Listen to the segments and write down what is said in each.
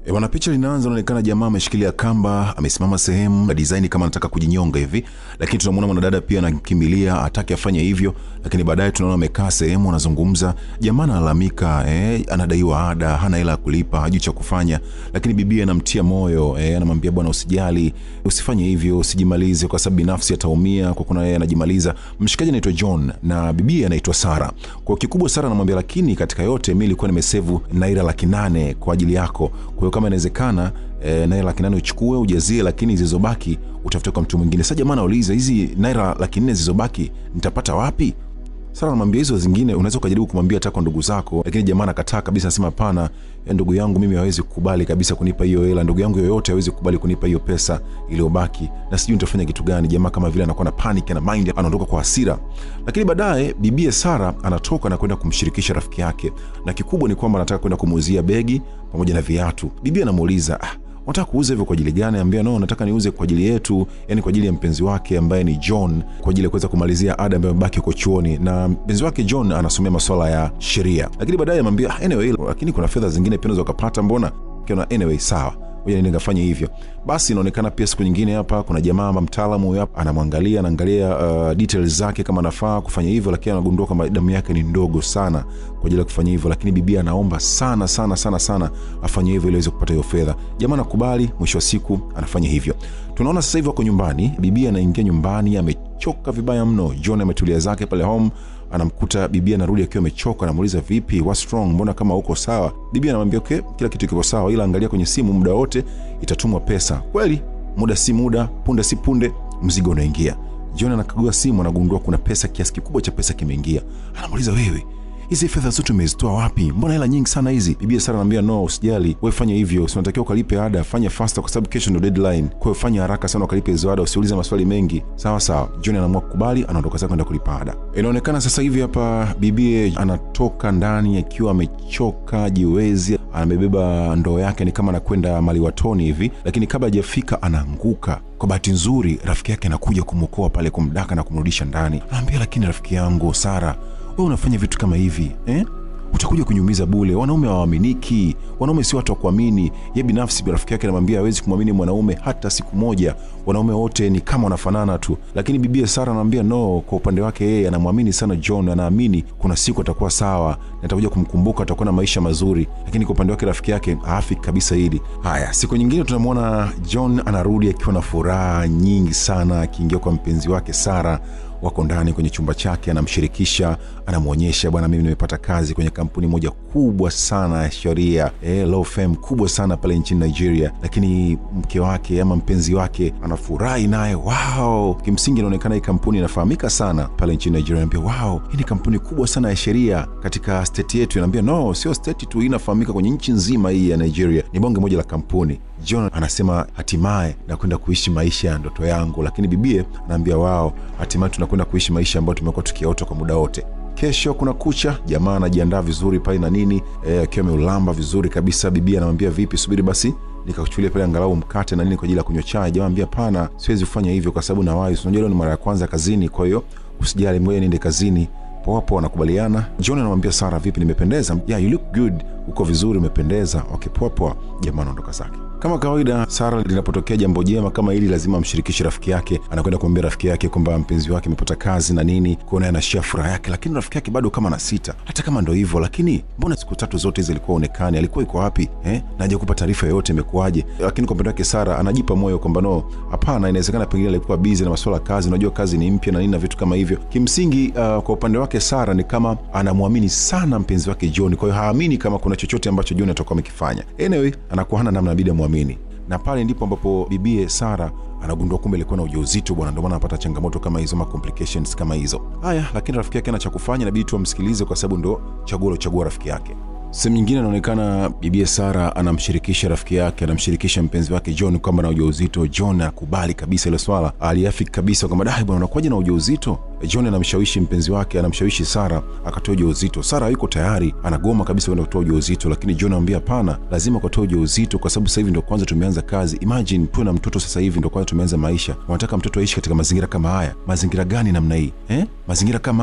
E bwana, picha linaanza, unaonekana jamaa ameshikilia kamba, amesimama sehemu na design kama anataka kujinyonga hivi, lakini tunamwona mwanadada pia anakimbilia atake afanye hivyo, lakini baadaye tunaona amekaa sehemu anazungumza. Jamaa analalamika eh, anadaiwa ada, hana hela ya kulipa, hajui cha kufanya, lakini bibi anamtia moyo eh, anamwambia bwana, usijali, usifanye hivyo, usijimalize kwa sababu binafsi ataumia kwa kuna yeye anajimaliza. Mshikaji anaitwa John na bibi anaitwa Sara. Kwa kikubwa Sara anamwambia, lakini katika yote mimi nilikuwa nimesevu naira laki nane kwa ajili yako, kwa hiyo kama inawezekana e, naira laki nane uchukue ujazie, lakini zilizobaki utafute kwa mtu mwingine. Sasa jamaa anauliza hizi naira laki nne zilizobaki nitapata wapi? Sara anamwambia hizo zingine unaweza ukajaribu kumwambia hata kwa ndugu zako, lakini jamaa anakataa kabisa, anasema hapana, ya ndugu yangu mimi hawezi kukubali kabisa kunipa hiyo hela. Ndugu yangu yoyote hawezi kukubali kunipa hiyo pesa iliyobaki, na sijui nitafanya kitu gani. Jamaa kama vile anakuwa na panic na mind, anaondoka kwa hasira. Lakini baadaye bibie Sara anatoka na kwenda kumshirikisha rafiki yake, na kikubwa ni kwamba anataka kwenda kumuuzia begi pamoja na viatu. Bibie anamuuliza ah, unataka kuuza hivyo kwa ajili gani? Ambia no, nataka niuze kwa ajili yetu, yani kwa ajili ya mpenzi wake ambaye ni John, kwa ajili ya kuweza kumalizia ada ambayo imebaki huko chuoni, na mpenzi wake John anasomea masuala ya sheria. Lakini baadaye amwambia ah, anyway, lakini kuna fedha zingine pia unaweza ukapata, mbona kiona, anyway sawa ngoja niende ngafanye hivyo. Basi inaonekana pia siku nyingine hapa kuna jamaa ama mtaalamu huyo hapa anamwangalia, anaangalia uh, details zake kama anafaa kufanya hivyo, lakini anagundua kwamba damu yake ni ndogo sana kwa ajili ya kufanya hivyo, lakini bibi anaomba sana sana sana sana afanye hivyo ili aweze kupata hiyo fedha. Jamaa anakubali, mwisho wa siku anafanya hivyo. Tunaona sasa hivi wako nyumbani, bibi anaingia nyumbani amechoka vibaya mno. John ametulia zake pale home anamkuta bibi anarudi akiwa amechoka, anamuuliza vipi, what's wrong, mbona kama uko sawa? Bibi anamwambia okay, kila kitu kiko sawa, ila angalia kwenye simu, muda wote itatumwa pesa. Kweli muda si muda, punde si punde, mzigo unaingia. John anakagua simu, anagundua kuna pesa, kiasi kikubwa cha pesa kimeingia. Anamuuliza wewe hizi fedha zote umezitoa wapi? Mbona hela nyingi sana hizi? Bibi Sara anamwambia no, usijali, wewe fanya hivyo, unatakiwa ukalipe ada, fanya faster kwa sababu kesho ndio deadline. Kwa hiyo fanya haraka sana ukalipe hizo ada, usiulize maswali mengi. Sawa sawa. John anaamua kukubali, anaondoka zake kwenda kulipa ada. Inaonekana sasa hivi hapa bibi anatoka ndani akiwa amechoka jiwezi, amebeba ndoo yake, ni kama anakwenda maliwatoni hivi, lakini kabla hajafika anaanguka. Kwa bahati nzuri, rafiki yake anakuja kumwokoa pale, kumdaka na kumrudisha ndani. Anaambia, lakini rafiki yangu Sara, wewe unafanya vitu kama hivi eh? utakuja kunyumiza bule. Wanaume hawaaminiki, wanaume si watu wa kuamini. Ye binafsi rafiki yake anamwambia hawezi kumwamini mwanaume hata siku moja, wanaume wote ni kama wanafanana tu. Lakini bibie Sara anamwambia no, kwa upande wake yeye anamwamini sana John, anaamini kuna siku atakuwa sawa na atakuja kumkumbuka, atakuwa na maisha mazuri. Lakini kwa upande wake rafiki yake haafi kabisa hili. Haya, siku nyingine tunamwona John anarudi akiwa na furaha nyingi sana, akiingia kwa mpenzi wake Sara wako ndani kwenye chumba chake, anamshirikisha, anamwonyesha, bwana, mimi nimepata kazi kwenye kampuni moja kubwa sana ya sheria eh, law firm kubwa sana pale nchini Nigeria. Lakini mke wake ama mpenzi wake anafurahi naye, wow. Kimsingi inaonekana hii kampuni inafahamika sana pale nchini Nigeria. Anaambia wow, hii ni kampuni kubwa sana ya sheria katika state yetu. Anaambia no, sio state tu, hii inafahamika kwenye nchi nzima hii ya Nigeria, ni bonge moja la kampuni. John anasema hatimaye nakwenda kuishi maisha ya ndoto yangu, lakini bibie anaambia wao, hatimaye tunakwenda kuishi maisha ambayo tumekuwa tukiota kwa muda wote. Kesho kuna kucha, jamaa anajiandaa vizuri pale na nini akiwa e, ameulamba vizuri kabisa. Bibia anamwambia vipi, subiri basi nikakuchukulia pale angalau mkate na nini kwa ajili ya kunywa chai. Jamaa anambia pana, siwezi kufanya hivyo kwa sababu nawahi, unajua leo ni mara ya kwanza kazini, kwa hiyo usijali, ngoja niende kazini. Poa poa, wanakubaliana. John anamwambia Sara, vipi, nimependeza? Yeah, you look good, uko vizuri, umependeza. Okay, poa poa. Jamaa anaondoka zake. Kama kawaida, Sara linapotokea jambo jema kama hili lazima amshirikishe rafiki yake. Anakwenda kumwambia rafiki yake kwamba mpenzi wake amepata kazi na nini, kuona anashia furaha yake, lakini rafiki yake bado kama na sita. Hata kama ndo hivyo, lakini mbona siku tatu zote hizi alikuwa onekani, alikuwa iko wapi eh? na hajakupa taarifa yoyote, imekuwaje? Lakini kwa upande wake Sara anajipa moyo kwamba no, hapana, inawezekana pengine alikuwa busy na masuala ya kazi, unajua kazi ni mpya na nini na vitu kama hivyo. Kimsingi uh, kwa upande wake Sara ni kama anamwamini sana mpenzi wake John, kwa hiyo haamini kama kuna chochote ambacho John atakuwa amekifanya. Anyway, anakuwa hana namna, inabidi amwamini na pale ndipo ambapo bibie Sara anagundua kumbe ilikuwa na ujauzito bwana, ndio maana anapata changamoto kama hizo, ma complications kama hizo. Haya, lakini rafiki yake ana cha kufanya, inabidi tu amsikilize kwa sababu ndo chaguo lochagua rafiki yake. Sehemu nyingine anaonekana bibie Sara anamshirikisha rafiki yake, anamshirikisha mpenzi wake John kwamba na ujauzito. John akubali kabisa ile swala, aliafiki kabisa kwamba dai bwana, unakuwaje na ujauzito? John anamshawishi mpenzi wake, anamshawishi Sara akatoa ujauzito. Sara hayuko tayari, anagoma kabisa kwenda kutoa ujauzito, lakini John anamwambia hapana, lazima ukatoa ujauzito kwa sababu sasa hivi ndo kwanza tumeanza kazi. Imagine tuwe na mtoto sasa hivi ndo kwanza tumeanza maisha, wanataka mtoto aishi katika mazingira kama haya. Mazingira gani namna hii eh? Mazingira kama haya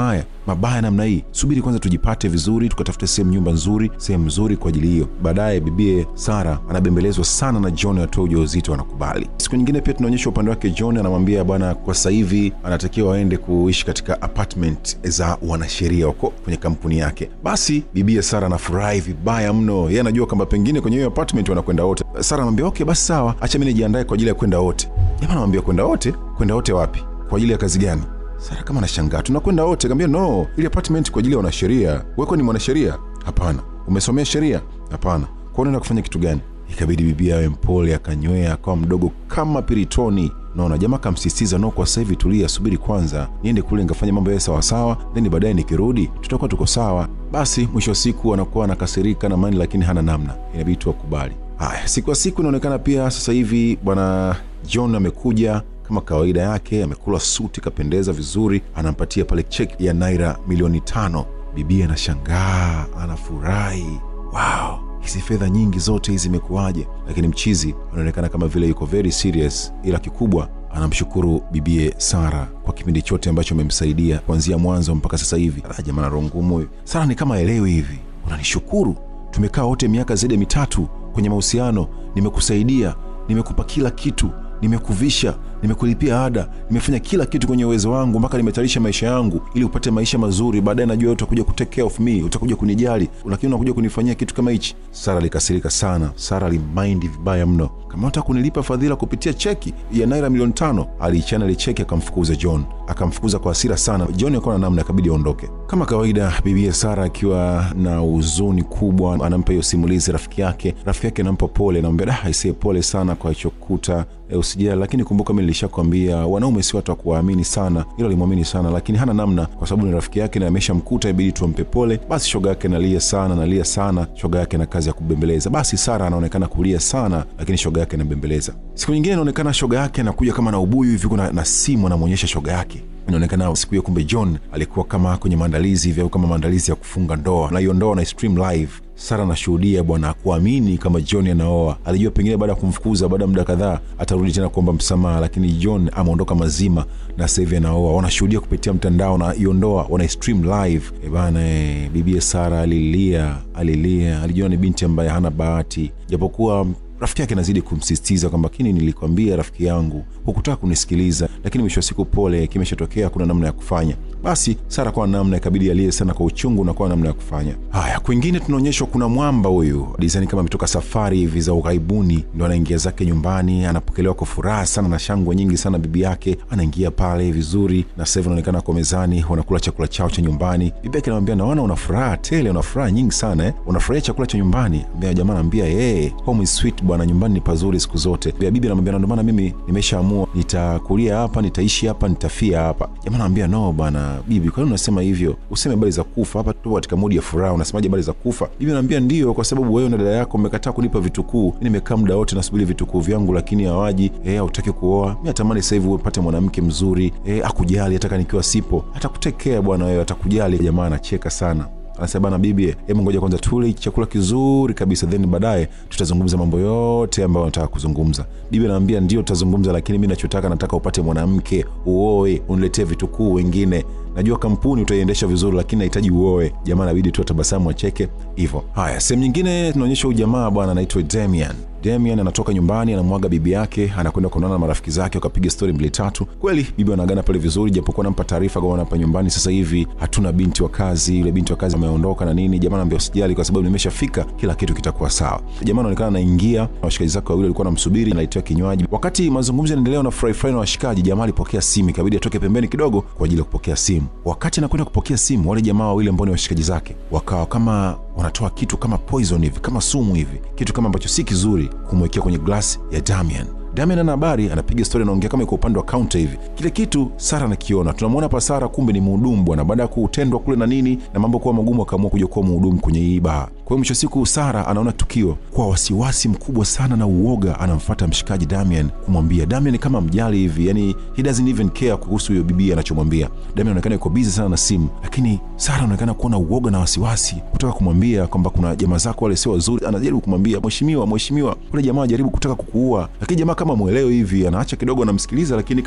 mabaya namna hii? Subiri kwanza tujipate vizuri, tukatafute sehemu, nyumba nzuri, sehemu nzuri kwa ajili hiyo. Baadaye bibie Sara anabembelezwa sana na John atoe ujauzito, anakubali. Siku nyingine pia tunaonyesha upande wake John, anamwambia bwana, kwa sasa hivi anatakiwa aende kuishi katika apartment za wanasheria huko kwenye kampuni yake. Basi bibie Sara anafurahi vibaya mno, yeye anajua kwamba pengine kwenye hiyo apartment wanakwenda wote. Sara anamwambia okay, basi sawa, acha mimi nijiandae kwa ajili ya kwenda wote. Jamaa anamwambia kwenda wote? Kwenda wote wapi? Kwa ajili ya kazi gani? Sara kama anashangaa, tunakwenda wote. Kaambia no, ile apartment kwa ajili ya wanasheria. Weko ni mwanasheria? Hapana. Umesomea sheria? Hapana. Kwa unaenda kufanya kitu gani? Ikabidi bibi awe mpole, akanywea, akawa mdogo kama piritoni. Naona jamaa kamsisitiza, no, kwa sasa hivi tulia, subiri kwanza niende kule nikafanya mambo yawe sawasawa, then baadaye nikirudi tutakuwa tuko sawa. Basi mwisho wa siku anakuwa anakasirika na mani, lakini hana namna, inabidi tu akubali. Haya, siku ya siku inaonekana pia sasa hivi bwana John amekuja kama kawaida yake, amekula suti, kapendeza vizuri, anampatia pale cheki ya naira milioni tano. Bibi anashangaa, anafurahi, wow, hizi fedha nyingi zote hizi imekuwaje? Lakini mchizi anaonekana kama vile yuko very serious, ila kikubwa anamshukuru bibie Sara kwa kipindi chote ambacho amemsaidia kuanzia mwanzo mpaka sasa hivi. Jamaa na roho ngumu huyu. Sara ni kama elewi hivi, unanishukuru? Tumekaa wote miaka zaidi ya mitatu kwenye mahusiano, nimekusaidia, nimekupa kila kitu nimekuvisha, nimekulipia ada, nimefanya kila kitu kwenye uwezo wangu mpaka nimetayarisha maisha yangu ili upate maisha mazuri. Baadaye najua utakuja kutake care of me, utakuja kunijali, lakini unakuja kunifanyia kitu kama hichi. Sara alikasirika sana. Sara alimaindi vibaya mno. Kama unataka kunilipa fadhila kupitia cheki ya naira milioni tano, aliichana ile cheki akamfukuza John, akamfukuza kwa hasira sana. John akawa na namna, akabidi aondoke. Kama kawaida, bibia Sara akiwa na huzuni kubwa, anampa hiyo simulizi rafiki yake. Rafiki yake anampa pole, anamwambia da, aisee, pole sana kwa ichokuta E, usijali, lakini kumbuka mi nilishakwambia wanaume si watu wa kuwaamini sana. Hilo alimwamini sana, lakini hana namna, kwa sababu ni rafiki yake na ameshamkuta, ibidi tuampe pole. Basi shoga yake nalia sana, nalia sana, shoga yake na kazi ya kubembeleza. Basi Sara anaonekana kulia sana, lakini shoga yake anabembeleza. Siku nyingine inaonekana shoga yake anakuja kama na ubuyu hivi, kuna na simu anamwonyesha shoga yake inaonekana siku hiyo kumbe John alikuwa kama kwenye maandalizi hivi au kama maandalizi ya kufunga ndoa, na hiyo ndoa na stream live. Sara anashuhudia bwana, kuamini kama John anaoa. Alijua pengine baada ya kumfukuza, baada ya muda kadhaa atarudi tena kuomba msamaha, lakini John ameondoka mazima na sasa hivi anaoa. Wanashuhudia kupitia mtandao na hiyo ndoa wana stream live. E bana, e, bibie Sara alilia, alilia, alijua ni binti ambaye hana bahati, japokuwa rafiki yake anazidi kumsisitiza kwamba kini, nilikwambia rafiki yangu, hukutaka kunisikiliza, lakini mwisho wa siku, pole, kimeshatokea, kuna namna ya kufanya. Basi Sara kwa namna ikabidi alie sana kwa uchungu na kwa namna ya kufanya haya. Kwingine tunaonyeshwa kuna mwamba huyu dizani kama ametoka safari hivi za ughaibuni, ndo anaingia zake nyumbani, anapokelewa kwa furaha sana na shangwe nyingi sana. Bibi yake anaingia pale vizuri, na sasa hivi anaonekana kwa mezani, wanakula chakula chao cha nyumbani. Bibi yake anamwambia, naona una furaha tele, una furaha nyingi sana eh? unafurahia chakula cha nyumbani? Jamaa anaambia hey, home is sweet bwana, nyumbani ni pazuri siku zote. Bibi anamwambia, ndio maana mimi nimeshaamua nitakulia hapa, nitaishi hapa, nitafia hapa. Jamaa anamwambia, no bwana bibi, kwa nini unasema hivyo? Useme habari za kufa hapa, tupo katika modi ya furaha, unasemaje habari za kufa? Bibi anaambia ndio, kwa sababu wewe na dada yako mmekataa kunipa vitukuu. Mi nimekaa muda wote nasubiri vitukuu vyangu, lakini hawaji. E, hautaki kuoa. Mi natamani sasa hivi upate mwanamke mzuri, e, akujali hata nikiwa sipo, atakutekea bwana wewe, atakujali. Jamaa anacheka sana anasema bana, bibi, hebu ngoja kwanza tule chakula kizuri kabisa, then baadaye tutazungumza mambo yote ambayo nataka kuzungumza. Bibi anaambia ndio, tutazungumza, lakini mi nachotaka, nataka upate mwanamke, uoe, uniletee vitukuu wengine najua kampuni utaiendesha vizuri, lakini nahitaji uoe. Jamaa anabidi tu atabasamu acheke hivyo. Haya, sehemu nyingine tunaonyesha huyu jamaa bwana anaitwa Damian. Damian anatoka nyumbani, anamwaga bibi yake, anakwenda kuonana na marafiki zake, wakapiga stori mbili tatu. Kweli bibi wanagana pale vizuri, japokuwa nampa taarifa kwamba hapa nyumbani sasa hivi hatuna binti wa kazi, yule binti wa kazi ameondoka na nini. Jamaa anaambia usijali, kwa sababu nimeshafika, kila kitu kitakuwa sawa. Jamaa anaonekana anaingia na washikaji zake wawili walikuwa wanamsubiri, anaitiwa kinywaji. Wakati mazungumzo yanaendelea na furahi furahi na washikaji, jamaa alipokea simu, ikabidi atoke pembeni kidogo kwa ajili ya kupokea simu. Wakati anakwenda kupokea simu, wale jamaa wawili ambao ni washikaji zake wakawa kama wanatoa kitu kama poison hivi, kama sumu hivi, kitu kama ambacho si kizuri, kumwekea kwenye glasi ya Damian. Damian ana habari, anapiga stori, anaongea kama iko upande wa kaunta hivi. Kile kitu Sara anakiona, tunamwona hapa Sara, kumbe ni mhudumu bwana. Baada ya kutendwa kule na nini na mambo kuwa magumu, akaamua kuja kuwa mhudumu kwenye hii baa. Kwa hiyo mwisho siku Sara anaona tukio kwa wasiwasi mkubwa sana na uoga, anamfuata mshikaji Damian kumwambia. Damian kama mjali hivi, yani he doesn't even care kuhusu huyo bibi anachomwambia. Damian anaonekana yuko busy sana na simu, lakini Sara anaonekana kuona uoga na wasiwasi kutoka kumwambia kwamba kuna jamaa zako wale sio wazuri. Anajaribu kumwambia mheshimiwa, mheshimiwa, ule jamaa anajaribu kutaka kukuua, lakini jamaa kama mweleo hivi, anaacha kidogo, anamsikiliza, lakini kama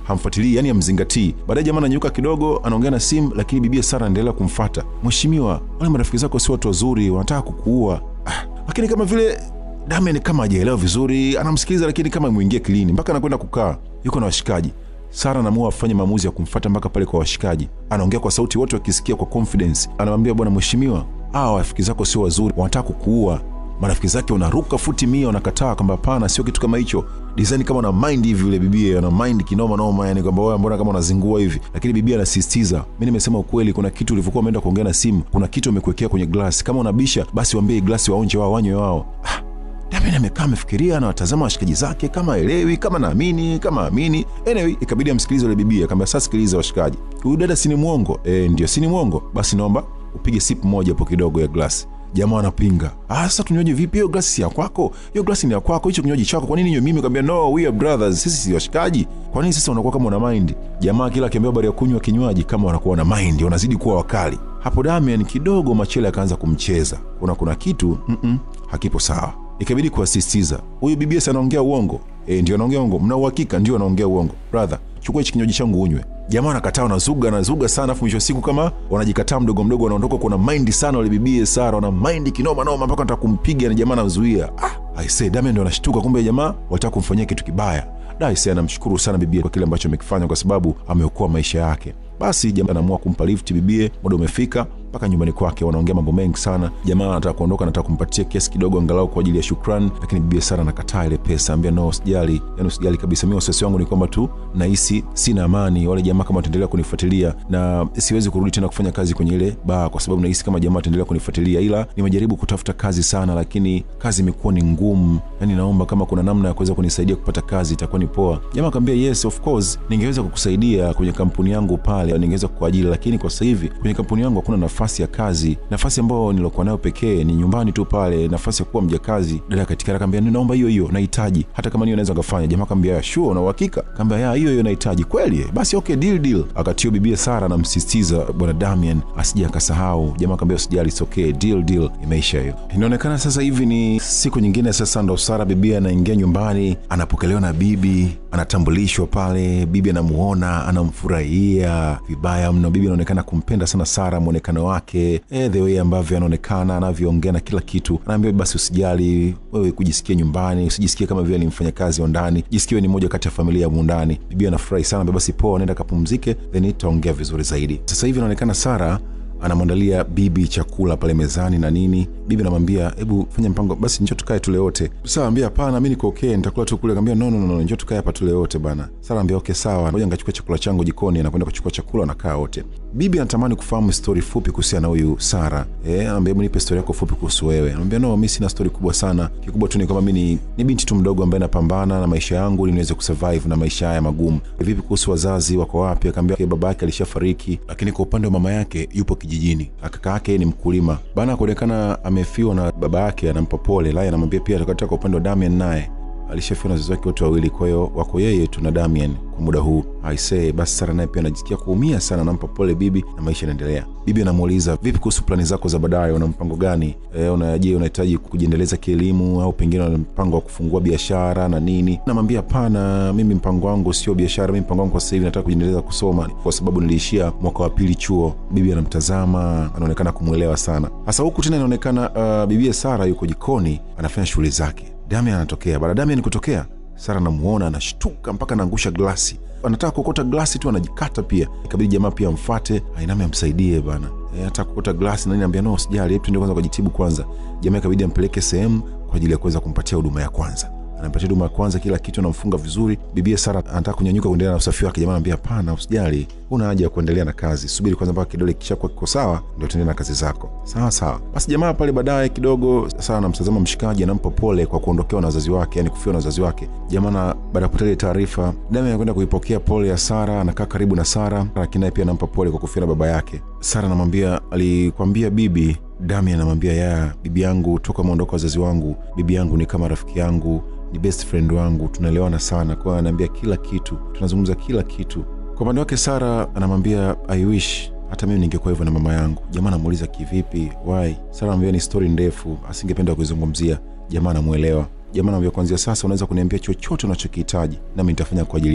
hamfuatilii, yani hamzingatii. Baadaye jamaa ananyuka kidogo, anaongea na simu, lakini bibia Sara anaendelea kumfata. Mheshimiwa, wale marafiki zako sio watu wazuri, wanataka kukuua. Ah, lakini kama vile Damian kama hajaelewa vizuri, anamsikiliza lakini kama imwingia kilini, mpaka anakwenda kukaa, yuko na washikaji. Sara anaamua afanye maamuzi ya kumfata mpaka pale kwa washikaji. Anaongea kwa sauti, wote wakisikia kwa confidence. Anamwambia, bwana mheshimiwa, hawa rafiki zako sio wazuri, wanataka kukuua. Marafiki zake wanaruka futi mia, wanakataa kwamba hapana, sio kitu kama hicho. Design kama una mind hivi, yule bibia ana mind kinoma noma, yani kwamba wewe mbona kama unazingua hivi, lakini bibia anasisitiza, mimi nimesema ukweli, kuna kitu ulivyokuwa umeenda kuongea na simu, kuna kitu umekuwekea kwenye glasi. Kama unabisha basi waambie glasi waonje wao, wanywe wao. Ah, Damian amekaa amefikiria, anawatazama washikaji zake kama aelewi, kama naamini, kama amini. Anyway, ikabidi amsikilize yule bibia, akamwambia sasa, sikiliza washikaji, huyu dada si ni mwongo? E, ndio si ni mwongo. Basi naomba upige sip moja hapo kidogo ya glasi. Jamaa anapinga. Ah, sasa tunywaje vipi? Hiyo glasi si ya kwako, hiyo glasi ni ya kwako, hicho kinywaji chako. Kwa nini nywe mimi? Kaambia no, we are brothers, sisi si washikaji. Kwa nini sasa unakuwa kama una mind? Jamaa kila akiambiwa habari ya kunywa kinywaji kama wanakuwa na mind, wanazidi kuwa wakali. Hapo Damian kidogo machele akaanza kumcheza, kuna kuna kitu mm -mm, hakipo sawa. Ikabidi kuasisitiza, huyu BBS anaongea uongo. E, ndio anaongea uongo. Mna uhakika? Ndio anaongea uongo. Brother, chukua hichi kinywaji changu unywe. Jamaa anakataa, wanazuga anazuga sana, afu mwisho wa siku kama wanajikataa mdogo mdogo, wanaondoka. Kuna mind sana wale bibie Sara, wana mind kinoma noma, mpaka nataka kumpiga na jamaa anazuia. Ah, I say Damian ndio anashtuka, kumbe jamaa walitaka kumfanyia kitu kibaya. Daise anamshukuru sana bibie kwa kile ambacho amekifanya, kwa sababu ameokoa maisha yake. Basi jamaa anaamua kumpa lift bibie, muda umefika mpaka nyumbani kwake. Wanaongea mambo mengi sana. Jamaa anataka kuondoka, anataka kumpatia kiasi kidogo angalau kwa ajili ya shukrani, lakini bibie Sara anakataa ile pesa, ambia no, usijali, yani usijali kabisa. Mimi wasiwasi wangu ni kwamba tu nahisi sina amani, wale jamaa kama wataendelea kunifuatilia na siwezi kurudi tena kufanya kazi kwenye ile baa, kwa sababu nahisi kama jamaa wataendelea kunifuatilia, ila nimejaribu kutafuta kazi sana, lakini kazi imekuwa ni ngumu. Yani naomba kama kuna namna ya kuweza kunisaidia kupata kazi itakuwa ni poa. Jamaa akamwambia yes, of course ningeweza kukusaidia kwenye kampuni yangu pale, ningeweza kuajiri, lakini kwa sasa hivi kwenye kampuni yangu hakuna nafasi ya kazi. Nafasi ambayo nilokuwa nayo pekee ni nyumbani tu pale, nafasi ya kuwa mjakazi. Dada katika akamwambia naomba hiyo hiyo, nahitaji hata kama niyo naweza kufanya. Jamaa akamwambia sure, una uhakika? Akamwambia ya hiyo hiyo nahitaji kweli. Basi okay, deal deal. Akatio bibia Sara anamsisitiza bwana Damian asije akasahau. Jamaa akamwambia usijali, it's okay, deal deal, imeisha hiyo. Inaonekana sasa hivi ni siku nyingine, sasa ndo Sara bibia anaingia nyumbani, anapokelewa na bibi, anatambulishwa pale, bibi anamuona, anamfurahia vibaya mno. Bibi anaonekana kumpenda sana Sara, mwonekano wake eh, the way ambavyo anaonekana, anavyoongea na kila kitu. Anaambia basi usijali, wewe kujisikia nyumbani, usijisikie kama vile ni mfanyakazi wa ndani, jisikie ni moja kati ya familia ya mundani. Bibi anafurahi sana, basi poa, nenda kapumzike, then itaongea vizuri zaidi. Sasa hivi inaonekana Sara anamwandalia bibi chakula pale mezani na nini. Bibi anamwambia hebu fanya mpango basi, njoo tukae tule wote. Sara ambia hapana, mi niko okay, nitakula tu kule. Akamwambia no, no, no, njoo tukae hapa tule wote bana. Sara ambia okay, sawa, ngoja ngachukua chakula changu jikoni. Anakwenda kuchukua chakula, wanakaa wote. Bibi anatamani kufahamu stori fupi kuhusiana na huyu Sara. Eh, anamwambia hebu nipe stori yako fupi kuhusu wewe. Anamwambia no, mi sina stori kubwa sana, kikubwa tu ni kwamba mi ni, ni binti tu mdogo ambaye napambana na maisha yangu ili niweze kusurvive na maisha haya magumu. Vipi kuhusu wazazi wako wapi? Akamwambia okay, baba yake alishafariki, lakini kwa upande wa mama yake yupo kijijini. Kaka yake ni mkulima bana, kuonekana amefiwa na baba yake, anampa pole. Lai anamwambia pia katika kwa upande wa Damian naye alishafiwa na wazazi wake wote wawili, kwa hiyo wako yeye tu na Damian kwa muda huu. Aisee, basi Sara naye pia anajisikia kuumia sana, anampa pole bibi na maisha yanaendelea. Bibi anamuuliza vipi kuhusu plani zako za baadaye, una mpango gani? E, una je, unahitaji kujiendeleza kielimu au pengine una mpango wa kufungua biashara na nini? Namwambia hapana, mimi mpango wangu sio biashara, mimi mpango wangu kwa sasa hivi nataka kujiendeleza kusoma, kwa sababu niliishia mwaka wa pili chuo. Bibi anamtazama, anaonekana kumwelewa sana. Sasa huku tena inaonekana uh, bibie Sara yuko jikoni anafanya shughuli zake. Damian anatokea. Baada Damian kutokea, Sara anamuona anashtuka mpaka anaangusha glasi. Anataka kuokota glasi tu anajikata pia. Ikabidi jamaa pia amfate, ainame amsaidie bana. E, anataka kuokota glasi na nini, anambia no, usijali, hebu tuende kwanza kujitibu kwanza. Jamaa ikabidi ampeleke sehemu kwa ajili ya kuweza kumpatia huduma ya kwanza anampatia huduma ya kwanza, kila kitu anamfunga vizuri. Bibia Sara anataka kunyanyuka kuendelea na usafi wake. Jamaa anambia hapana, usijali, una haja ya kuendelea na kazi, subiri kwanza mpaka kidole kishakuwa kiko sawa, ndio tuendelee na kazi zako. Sawa sawa. Basi jamaa pale baadaye kidogo, Sara anamtazama mshikaji, anampa pole kwa kuondokewa na wazazi wake, yani kufiwa na wazazi wake. Jamaa na baada ya kupata ile taarifa, Damian anakwenda kuipokea pole ya Sara, anakaa karibu na Sara, lakini naye pia anampa pole kwa kufiwa na baba yake. Sara anamwambia alikwambia bibi Damian anamwambia ya bibi yangu, toka maondoka wazazi wangu, bibi yangu ni kama rafiki yangu ni best friend wangu, tunaelewana sana. Kwa hiyo anaambia kila kitu, tunazungumza kila kitu. Kwa upande wake Sara anamwambia I wish hata mimi ningekuwa hivyo na mama yangu. Jamaa anamuuliza kivipi, why? Sara anamwambia ni stori ndefu, asingependa kuizungumzia. Jamaa anamwelewa. Jamaa anamwambia kuanzia sasa unaweza kuniambia chochote unachokihitaji, nami nitafanya kwa ajili yako.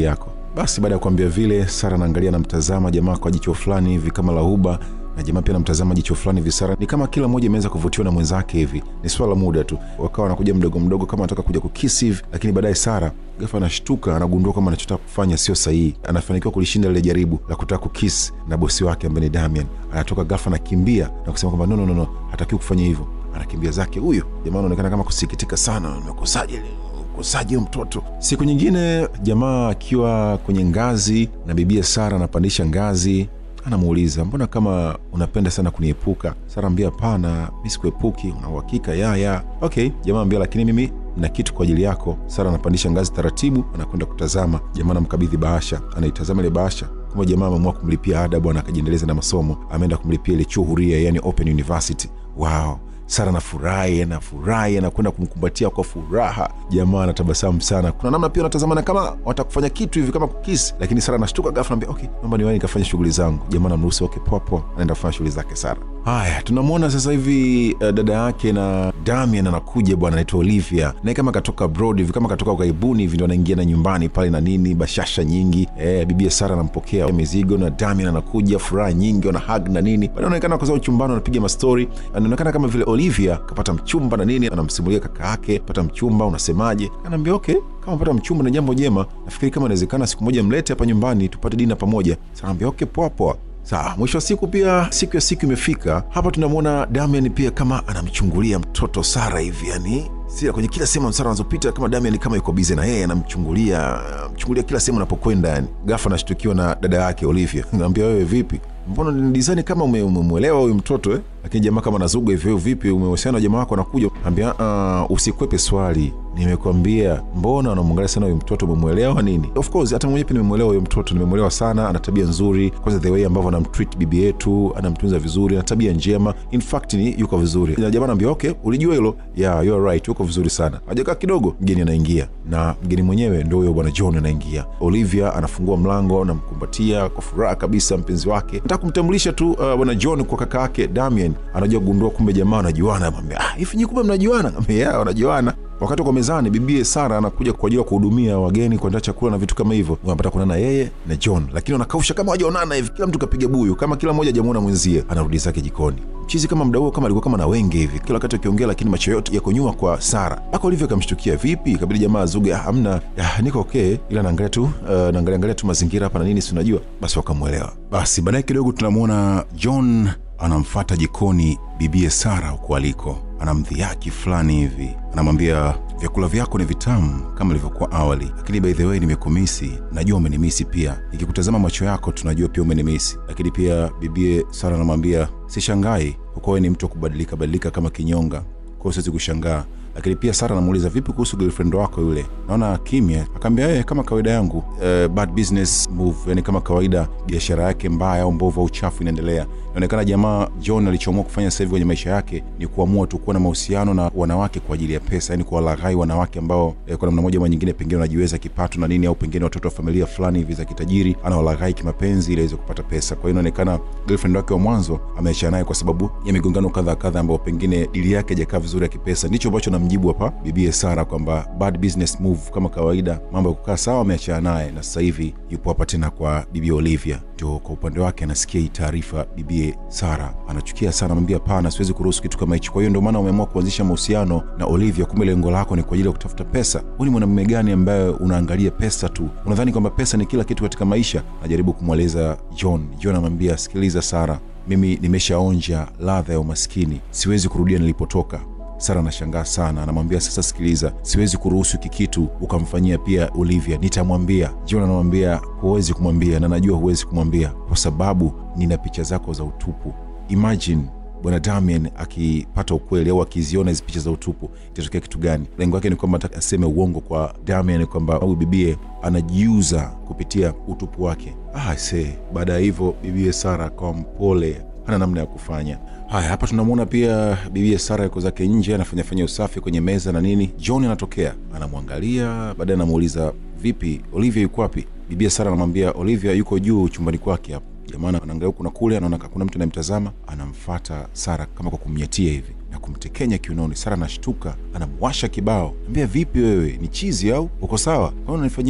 Basi baada ya kuambia vile, Sara anaangalia anamtazama jamaa kwa jicho fulani hivi kama la huba na jamaa pia anamtazama jicho fulani hivi. Sara ni kama kila mmoja imeweza kuvutiwa na mwenzake hivi, ni swala la muda tu, wakawa wanakuja mdogo mdogo kama anataka kuja kukisi hivi, lakini baadaye Sara ghafla anashtuka, anagundua kama anachotaka kufanya sio sahihi. Anafanikiwa kulishinda lile jaribu la kutaka kukisi na bosi wake ambaye ni Damian. Anatoka ghafla, anakimbia na kusema kwamba no, no, no, no, hatakiwi kufanya hivyo. Anakimbia zake. Huyo jamaa anaonekana kama kusikitika sana, nimekosaje kosaje mtoto. Siku nyingine jamaa akiwa kwenye ngazi na bibia Sara anapandisha ngazi anamuuliza mbona kama unapenda sana kuniepuka? Sara ambia hapana, mi sikuepuki. Una uhakika? ya ya okay. Jamaa ambia lakini mimi na kitu kwa ajili yako. Sara anapandisha ngazi taratibu, anakwenda kutazama. Jamaa anamkabidhi bahasha, anaitazama ile bahasha kama jamaa ameamua kumlipia ada bwana, akajiendeleza na masomo, ameenda kumlipia ile chuo huria, yani Open University. Wow. Sara anafurahi anafurahi, anakwenda kumkumbatia kwa furaha. Jamaa anatabasamu sana. Kuna namna pia wanatazamana kama watakufanya kitu hivi kama kukisi, lakini Sara anashtuka ghafla, anambia okay, naomba niwahi nikafanya shughuli zangu. Jamaa anamruhusu okay, poa poa, anaenda kufanya shughuli zake Sara. Haya, tunamwona sasa hivi uh, dada yake na Damian anakuja bwana, anaitwa Olivia, naye kama katoka abroad hivi, kama katoka ugaibuni hivi, ndo anaingia na nyumbani pale na nini, bashasha nyingi eh, bibia Sara anampokea mizigo na Damian anakuja, furaha nyingi, wana hug na nini, baada anaonekana kwa sababu chumbani wanapiga mastori, anaonekana kama vile Olivia kapata mchumba na nini, anamsimulia kaka yake pata mchumba, unasemaje? Anaambia okay, kama pata mchumba ni jambo jema, nafikiri kama inawezekana siku moja mlete hapa nyumbani tupate dina pamoja. Sasa anaambia okay, poa poa. Sawa, mwisho wa siku pia siku ya siku imefika. Hapa tunamwona Damian pia kama anamchungulia mtoto Sara hivi, yani sira kwenye kila sehemu Sara anazopita, kama Damian kama yuko bize na yeye, anamchungulia mchungulia kila sehemu anapokwenda. Yani ghafla anashtukiwa na dada yake Olivia, naambia wewe, vipi, mbona ni design kama umemwelewa huyu mtoto eh? Lakini jamaa kama anazuga hivyo, vipi, umehusiana na jamaa wako anakuja? Ambia uh, usikwepe swali, nimekwambia mbona unamwangalia sana huyu mtoto, umemwelewa nini? Of course hata mwenyewe pia nimemwelewa huyu mtoto, nimemwelewa sana, ana tabia nzuri. Kwanza the way ambavyo anamtreat bibi yetu, anamtunza vizuri, ana tabia njema, in fact ni yuko vizuri. Na jamaa anaambia okay, ulijua hilo? Yeah, you are right, yuko vizuri sana. Hajakaa kidogo, mgeni anaingia, na mgeni mwenyewe ndio huyo bwana John anaingia. Olivia anafungua mlango, anamkumbatia kwa furaha kabisa mpenzi wake, nataka kumtambulisha tu uh, bwana John kwa kaka yake Damian. Anajua kugundua kumbe jamaa wanajuana, anamwambia ah, hivi kumbe mnajuana? Yeah, wanajuana wakati wako mezani, bibie Sara anakuja kwa ajili ya kuhudumia wageni, kuandaa chakula na vitu kama hivyo. Wanapata kuonana yeye na John, lakini wanakausha kama wajaonana hivi, kila mtu kapiga buyu, kama kila mmoja hajamuona mwenzie. Anarudi zake jikoni, mchizi kama mda huo, kama alikuwa kama na wenge hivi, kila wakati akiongea, lakini macho yote yako nyuma kwa Sara. Aka Olivia akamshtukia, vipi? Kabidi jamaa azuge, hamna, niko okay, ila naangalia tu uh, naangalia angalia tu mazingira hapa na nini, si unajua. Basi wakamwelewa. Basi baadaye kidogo tunamwona John anamfata jikoni bibie Sara huko aliko, anamdhihaki fulani hivi, anamwambia vyakula vyako ni vitamu kama ilivyokuwa awali, lakini by the way nimekumisi. Najua umenimisi pia, nikikutazama macho yako tunajua pia umenimisi. Lakini pia bibie Sara anamwambia sishangai, kwa kuwa wewe ni mtu wa kubadilika badilika kama kinyonga, kwa hiyo siwezi kushangaa lakini pia Sara anamuuliza vipi kuhusu girlfriend wako yule, naona kimya. Akaambia yeye kama kawaida yangu, uh, bad business move, yani kama kawaida biashara yake mbaya au mbovu au chafu inaendelea. Inaonekana jamaa John alichoamua kufanya sasa hivi kwenye maisha yake ni kuamua tu kuwa na mahusiano na wanawake kwa ajili ya pesa, yani kuwalaghai wanawake ambao eh, kwa namna moja ama nyingine pengine wanajiweza kipato na nini, au pengine watoto wa familia fulani hivi za kitajiri, anawalaghai kimapenzi ili aweze kupata pesa. Kwa hiyo inaonekana girlfriend wake wa mwanzo ameachana naye kwa sababu ya migongano kadha kadha, ambao pengine dili yake haijakaa vizuri ya kipesa. Ndicho ambacho namjibu hapa bibie Sara kwamba bad business move, kama kawaida mambo ya kukaa sawa, ameachana naye na sasa hivi yupo hapa tena kwa bibi Olivia. Ndio kwa upande wake anasikia hii taarifa, bibie Sara anachukia sana, anamwambia hapana, siwezi kuruhusu kitu kama hicho. Kwa hiyo ndio maana umeamua kuanzisha mahusiano na Olivia, kumbe lengo lako ni kwa ajili ya kutafuta pesa. Wewe ni mwanamume gani ambaye unaangalia pesa tu? Unadhani kwamba pesa ni kila kitu katika maisha? Najaribu kumweleza John. John anamwambia sikiliza Sara, mimi nimeshaonja ladha ya umaskini, siwezi kurudia nilipotoka. Sara anashangaa sana, anamwambia sasa, sikiliza, siwezi kuruhusu hiki kitu ukamfanyia pia Olivia, nitamwambia. John anamwambia huwezi kumwambia, na najua huwezi kumwambia kwa sababu nina picha zako za utupu. Imagine bwana Damian akipata ukweli au akiziona hizi picha za utupu, itatokea kitu gani? Lengo yake ni kwamba aseme uongo kwa Damian kwamba huyu bibie anajiuza kupitia utupu wake. Ah, se baada ya hivyo bibie Sara akawa mpole, hana namna ya kufanya haya. Hapa tunamwona pia bibie Sara yuko zake nje anafanyafanya usafi kwenye meza na nini. John anatokea anamwangalia, baadaye anamuuliza vipi, Olivia yuko wapi? Bibie Sara anamwambia Olivia yuko juu chumbani kwake hapo. Jamaa anaangalia huku na kule, anaona kuna mtu anayemtazama, anamfata Sara kama kwa kumnyatia hivi na kumtekenya kiunoni. Sara anashtuka, anamwasha kibao, ambia vipi wewe, ni chizi au uko sawa? Mbona unanifanyia hivyo?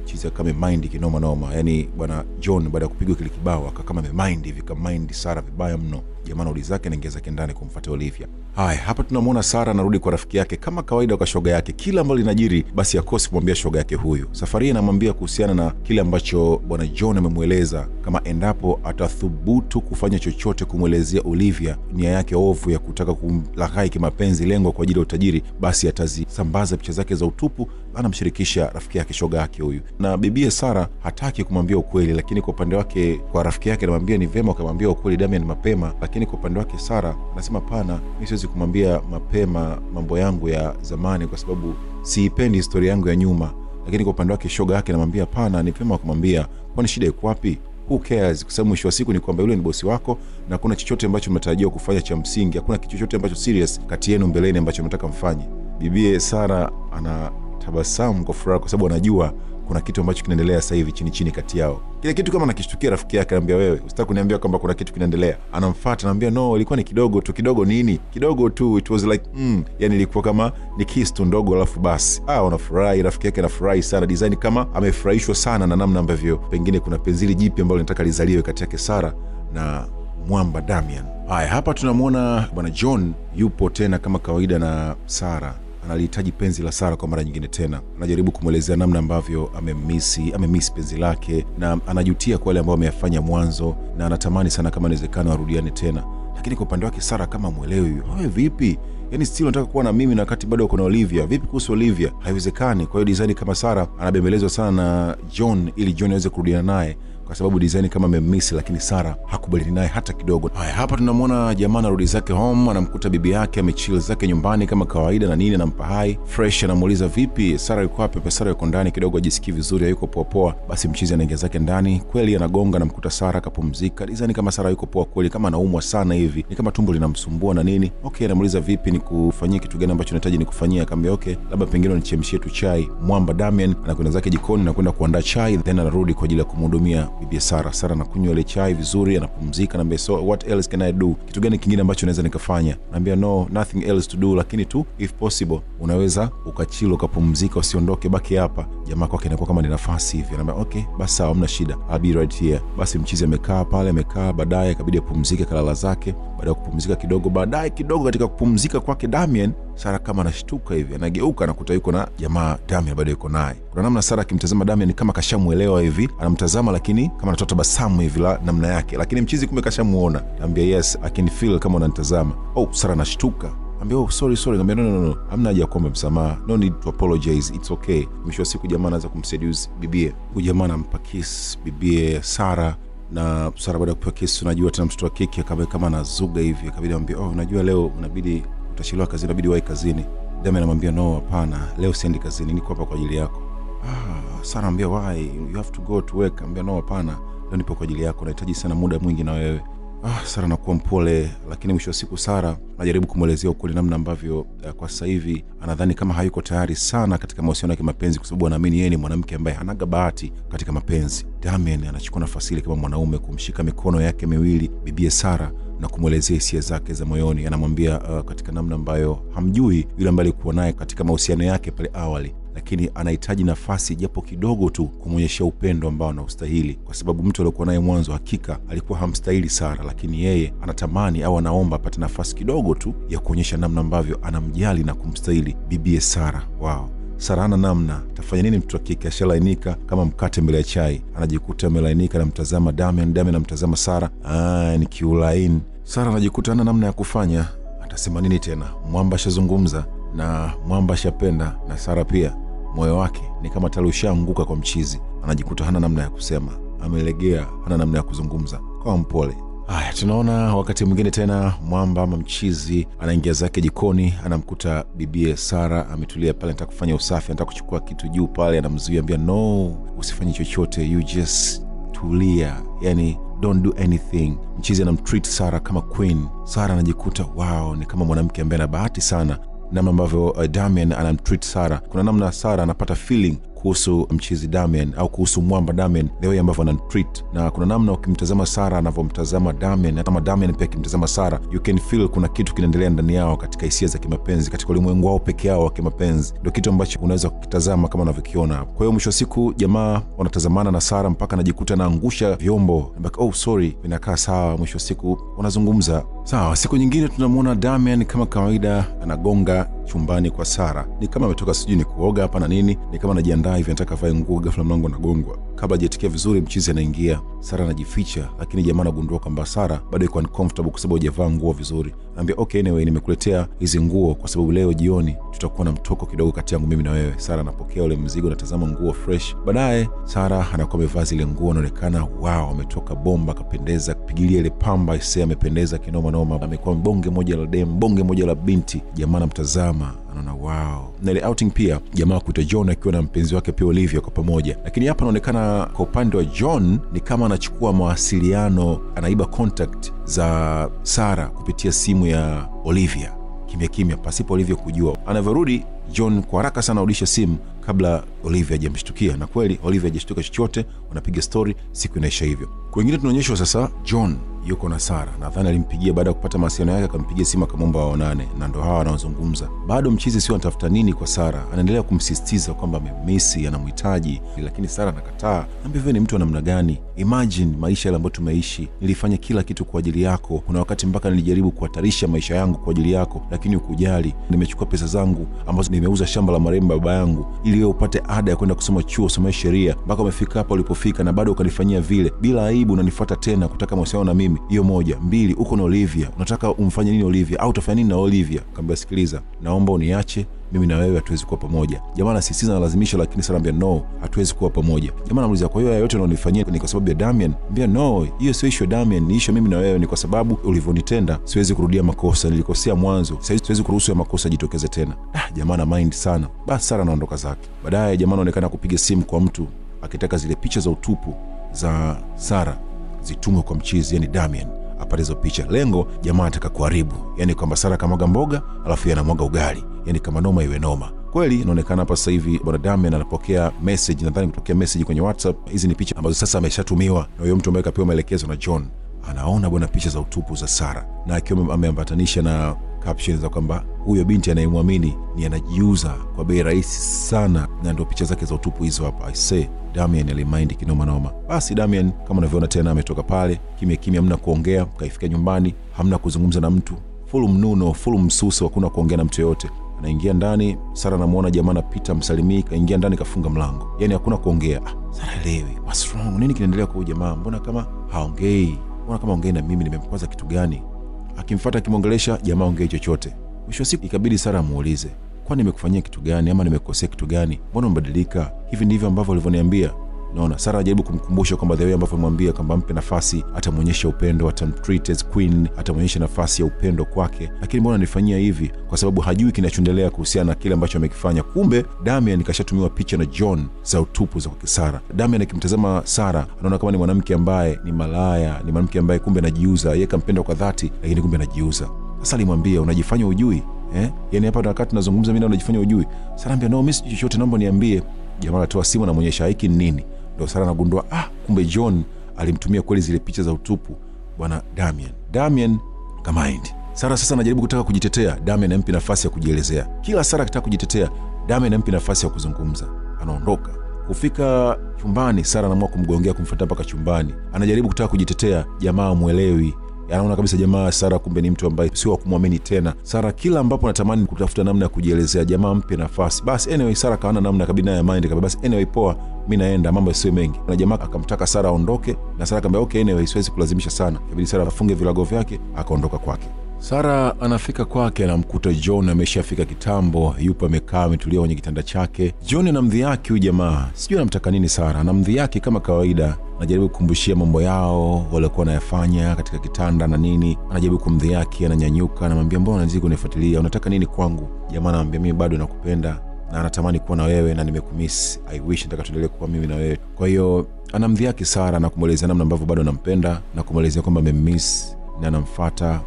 mchizi akame mind kinoma noma yani bwana john baada ya kupigwa kile kibao akakama amemind hivi kamind sara vibaya mno jamaa nauli zake naingia zake ndani kumfuata olivia haya hapa tunamwona sara anarudi kwa rafiki yake kama kawaida kwa shoga yake kila ambalo linajiri basi akosi kumwambia shoga yake huyu safari hii anamwambia kuhusiana na kile ambacho bwana john amemweleza kama endapo atathubutu kufanya chochote kumwelezea olivia nia yake ovu ya kutaka kumlaghai kimapenzi lengo kwa ajili ya utajiri basi atazisambaza picha zake za utupu anamshirikisha rafiki yake shoga yake huyu na bibie sara hataki kumwambia ukweli lakini kwa upande wake kwa rafiki yake anamwambia ni vema ukamwambia ukweli damian mapema lakini kwa upande wake sara anasema pana mi siwezi kumwambia mapema mambo yangu ya zamani kwa sababu siipendi historia yangu ya nyuma lakini kwa upande wake shoga yake anamwambia pana ni vema kumwambia kwani shida iko wapi who cares kwa sababu mwisho wa siku ni kwamba yule ni bosi wako na hakuna chochote ambacho mnatarajiwa kufanya cha msingi hakuna kitu chochote ambacho serious kati yenu mbeleni ambacho mnataka mfanye bibie sara ana tabasamu kwa furaha kwa sababu anajua kuna kitu ambacho kinaendelea sasa hivi chini chini kati yao kile kitu kama nakishtukia rafiki yake anaambia wewe usitaki kuniambia kwamba kuna kitu kinaendelea anamfata anaambia no ilikuwa ni kidogo tu kidogo nini kidogo tu it was like mm. yani ilikuwa kama ni kiss tu ndogo alafu basi ah unafurahi rafiki yake anafurahi sana design kama amefurahishwa sana na namna ambavyo pengine kuna penzili jipya ambalo linataka lizaliwe kati yake sara na mwamba damian haya hapa tunamwona bwana john yupo tena kama kawaida na sara analihitaji penzi la sara kwa mara nyingine tena anajaribu kumwelezea namna ambavyo amemisi amemisi penzi lake na anajutia kwa yale ambayo ameyafanya mwanzo na anatamani sana kama inawezekana warudiane tena lakini kwa upande wake sara kama mwelewi wewe vipi yaani still unataka kuwa na mimi na wakati bado uko na olivia vipi kuhusu olivia haiwezekani kwa hiyo design kama sara anabembelezwa sana na john ili john aweze kurudiana naye kwa sababu design kama amemmisi lakini sara hakubaliani naye hata kidogo haya hapa tunamwona jamaa anarudi zake home anamkuta bibi yake amechil zake nyumbani kama kawaida na nini anampa hai fresh anamuuliza vipi sara yuko wapi Pe sara yuko ndani kidogo ajisikii vizuri hayuko poapoa basi mchizi anaingia zake ndani kweli anagonga anamkuta sara akapumzika design kama sara yuko poa kweli kama anaumwa sana hivi ni kama tumbo linamsumbua na nini okay anamuuliza vipi nikufanyie kitu gani ambacho nahitaji nikufanyia akaambia okay labda pengine unichemshie tu chai mwamba damian anakwenda zake jikoni na kwenda kuandaa chai then anarudi kwa ajili ya kumhudumia bibi sara sara anakunywa ile chai vizuri anapumzika naambia so what else can i do kitu gani kingine ambacho naweza nikafanya naambia no nothing else to do lakini tu if possible unaweza ukachilo ukapumzika usiondoke baki hapa jamaa kwake inakuwa kama ni nafasi hivi anaambia okay basi sawa hamna shida I'll be right here basi mchizi amekaa pale amekaa baadaye akabidi apumzike kalala zake baada ya kupumzika kidogo baadaye kidogo katika kupumzika kwake damian sara kama anashtuka hivi anageuka anakuta yuko na jamaa damian bado yuko naye kuna namna sara akimtazama damian kama kashamwelewa hivi anamtazama lakini kama anatoa tabasamu hivi la namna yake lakini mchizi kumbe kashamuona naambia yes I can feel kama unanitazama oh sara anashtuka ambia oh, sorry sorry Ngambia, no, no, no, no. hamna haja ya kuomba msamaha no need to apologize it's okay mwisho wa siku jamaa anaweza kumseduce bibie huyu jamaa anampa kiss bibie sara na sara baada ya kupewa kesi unajua tena mtoto wa kike akawa kama anazuga hivi akabidi amwambia oh unajua leo unabidi utachelewa kazini inabidi wahi kazini dami anamwambia no hapana leo siendi kazini niko hapa kwa ajili yako ah, sara ambia why you have to go to work ambia no hapana leo nipo kwa ajili yako nahitaji sana muda mwingi na wewe ah, sara nakuwa mpole lakini mwisho wa siku sara anajaribu kumwelezea ukweli namna ambavyo uh, kwa sasa hivi anadhani kama hayuko tayari sana katika mahusiano ya kimapenzi kwa sababu anaamini yeye ni mwanamke ambaye hanaga bahati katika mapenzi damian anachukua nafasi ile kama mwanaume kumshika mikono yake miwili bibie sara na kumwelezea hisia zake za moyoni anamwambia uh, katika namna ambayo hamjui yule ambaye alikuwa naye katika mahusiano yake pale awali lakini anahitaji nafasi japo kidogo tu kumwonyeshea upendo ambao anaustahili kwa sababu mtu aliokuwa naye mwanzo hakika alikuwa hamstahili sara lakini yeye anatamani au anaomba apate nafasi kidogo tu ya kuonyesha namna ambavyo anamjali na kumstahili bibie sara wao sara ana namna tafanya nini mtoto wa kike ashalainika kama mkate mbele ya chai anajikuta amelainika namtazama damian damian namtazama sara ah, ni kiulaini sara anajikuta ana namna ya kufanya atasema nini tena mwamba ashazungumza na mwamba ashapenda na sara pia moyo wake ni kama tali ushaanguka kwa mchizi anajikuta hana namna ya kusema amelegea hana namna ya kuzungumza kawa mpole haya tunaona wakati mwingine tena mwamba ama mchizi anaingia zake jikoni anamkuta bibie sara ametulia pale anataka kufanya usafi anataka kuchukua kitu juu pale anamzuia ambia no usifanye chochote you just tulia yani don't do anything mchizi anamtreat sara kama queen sara anajikuta wow ni kama mwanamke ambaye ana bahati sana namna ambavyo uh, damian anamtreat sara kuna namna sara anapata feeling kuhusu mchizi Damian au kuhusu mwamba Damian, the way ambavyo anamtreat, na kuna namna ukimtazama Sara anavyomtazama Damian na kama Damian pia akimtazama Sara, you can feel kuna kitu kinaendelea ndani yao katika hisia za kimapenzi, katika ulimwengu wao peke yao wa kimapenzi. Ndio kitu ambacho unaweza kukitazama kama unavyokiona. Kwa hiyo mwisho wa siku jamaa wanatazamana na Sara mpaka anajikuta anaangusha vyombo, Like, oh sorry, vinakaa sawa. Mwisho wa siku wanazungumza sawa. Siku nyingine tunamwona Damian kama kawaida anagonga chumbani kwa Sara, ni kama ametoka sijui ni kuoga hapa na nini, ni kama anajiandaa hivi, anataka avae nguo, ghafla mlango unagongwa. Kabla hajatikia vizuri, mchizi anaingia. Sara anajificha, lakini jamaa anagundua kwamba Sara bado iko uncomfortable kwa sababu hajavaa nguo vizuri. Anaambia okay, anyway, nimekuletea hizi nguo kwa sababu leo jioni tutakuwa na mtoko kidogo kati yangu mimi na wewe. Sara anapokea ule mzigo, anatazama nguo fresh. Baadaye Sara anakuwa amevaa zile nguo, anaonekana wow, ametoka bomba, akapendeza, pigilia ile pamba ise, amependeza kinoma noma, amekuwa bonge moja la dem, bonge moja la binti. Jamaa anamtazama anaona wow. Na ile outing pia jamaa kuita John akiwa na mpenzi wake pia Olivia kwa pamoja, lakini hapa anaonekana kwa upande wa John ni kama anachukua mawasiliano, anaiba contact za Sara kupitia simu ya Olivia kimya kimya, pasipo Olivia kujua. Anavyorudi John kwa haraka sana arudisha simu kabla Olivia hajamshtukia, na kweli Olivia hajashtuka chochote. Wanapiga stori, siku inaisha hivyo. Kwengine tunaonyeshwa sasa John yuko na Sara, nadhani alimpigia baada ya kupata mawasiliano yake, akampigia simu akamwomba waonane, na ndo hawa wanaozungumza. Bado mchizi sio anatafuta nini kwa Sara, anaendelea kumsisitiza kwamba amemisi, anamhitaji, lakini Sara anakataa. Ambia vile ni mtu wa namna gani? Imagine maisha yale ambayo tumeishi, nilifanya kila kitu kwa ajili yako. Kuna wakati mpaka nilijaribu kuhatarisha maisha yangu kwa ajili yako, lakini ukujali. Nimechukua pesa zangu ambazo nimeuza shamba la marehemu baba yangu ili wewe upate ada ya kwenda kusoma chuo, usomee sheria, mpaka umefika hapa ulipofika, na bado ukanifanyia vile bila aibu. Unanifuata tena kutaka mahusiano na mimi. Hiyo moja. Mbili, uko na Olivia, unataka umfanye nini Olivia au utafanya nini na Olivia? Kaambia, sikiliza, naomba uniache mimi na wewe hatuwezi kuwa pamoja. Jamaa anasisitiza na lazimisha, lakini Sara anambia no, hatuwezi kuwa pamoja. Jamaa anamuuliza, kwa hiyo haya yote unaonifanyia ni kwa sababu ya Damian? Ambia no, hiyo sio issue ya Damian, ni issue mimi na wewe, ni kwa sababu ulivyonitenda. Siwezi kurudia makosa, nilikosea mwanzo, sasa siwezi kuruhusu ya makosa jitokeze tena. Ah, jamaa na mind sana. Basi Sara anaondoka zake. Baadaye jamaa anaonekana kupiga simu kwa mtu akitaka zile picha za utupu za Sara zitumwe kwa mchizi, yani Damian apate hizo picha. Lengo jamaa anataka kuharibu, yani kwamba Sara kamwaga mboga alafu anamwaga ugali, yani kama noma iwe noma kweli. Inaonekana hapa sasa hivi bwana Damian anapokea message, nadhani kutokea message kwenye WhatsApp. Hizi ni picha ambazo sasa ameshatumiwa na huyo mtu ambaye kapewa maelekezo na John. Anaona bwana picha za utupu za Sara na akiwa ameambatanisha na caption za kwamba huyo binti anayemwamini ni anajiuza kwa bei rahisi sana, na ndio picha zake za utupu hizo hapa. I say Damian alimaindi kinoma noma. Basi Damian kama unavyoona tena ametoka pale kimya kimya, hamna kuongea. Kaifika nyumbani, hamna kuzungumza na mtu, full mnuno, full msuso, hakuna kuongea na mtu yoyote. Anaingia ndani, Sara anamwona jamaa anapita, msalimii, kaingia ndani, kafunga mlango, yani hakuna kuongea. Ah, Sara elewi what's wrong, nini kinaendelea kwa huyu jamaa? Mbona kama haongei? Mbona kama ongei na mimi? Nimemkwaza kitu gani? Akimfuata akimwongelesha, jamaa ongei chochote. Mwisho wa siku ikabidi Sara amuulize, kwani nimekufanyia kitu gani ama nimekosea kitu gani? Mbona umebadilika? Hivi ndivyo ambavyo ulivyoniambia? Naona Sara ajaribu kumkumbusha kwamba the way ambavyo amwambia kwamba mpe nafasi, atamwonyesha upendo, atamtreat as queen, atamwonyesha nafasi ya upendo kwake. Lakini mbona nifanyia hivi? Kwa sababu hajui kinachoendelea kuhusiana na kile ambacho amekifanya. Kumbe Damian kashatumiwa picha na John za utupu za kwake Sara. Damian akimtazama Sara anaona kama ni mwanamke ambaye ni malaya, ni mwanamke ambaye kumbe anajiuza. Yeye kampenda kwa dhati, lakini kumbe anajiuza. Sasa alimwambia unajifanya ujui eh? Yani hapa wakati tunazungumza mimi na unajifanya ujui. Sara ambia no, mimi sijui chochote, naomba niambie. Jamaa anatoa simu anamwonyesha hiki ni nini ndo Sara anagundua ah, kumbe John alimtumia kweli zile picha za utupu bwana Damian. Damian kamind. Sara sasa anajaribu kutaka kujitetea, Damian ampi nafasi ya kujielezea. Kila Sara akitaka kujitetea, Damian ampi nafasi ya kuzungumza. Anaondoka. Kufika chumbani, Sara anaamua kumgongea, kumfuata mpaka chumbani. Anajaribu kutaka kujitetea, jamaa amwelewi anaona kabisa jamaa Sara kumbe ni mtu ambaye sio wa kumwamini tena. Sara kila ambapo anatamani kutafuta namna ya kujielezea, jamaa mpe nafasi. Basi anyway, Sara kaona namna kabidi naye mind kabisa, basi anyway, poa, mi naenda, mambo yasiwe mengi. Na jamaa akamtaka Sara aondoke, na Sara akamwambia okay, anyway, siwezi kulazimisha sana. Kabidi Sara afunge vilago vyake, akaondoka kwake. Sara anafika kwake, anamkuta John ameshafika kitambo, yupo amekaa ametulia kwenye kitanda chake. John anamdhihaki huyu jamaa, sijui anamtaka nini. Sara anamdhihaki kama kawaida, anajaribu kukumbushia mambo yao waliokuwa wanayafanya katika kitanda na nini, anajaribu kumdhihaki, ananyanyuka, anamwambia mbona unazidi kunifuatilia, unataka nini kwangu? Jamaa anamwambia mimi bado nakupenda na anatamani kuwa na wewe na nimekumiss, I wish nataka tuendelee kuwa mimi na wewe. Kwa hiyo anamdhihaki Sara na kumwelezea namna ambavyo bado anampenda na kumwelezea kwamba amemmiss na anamfata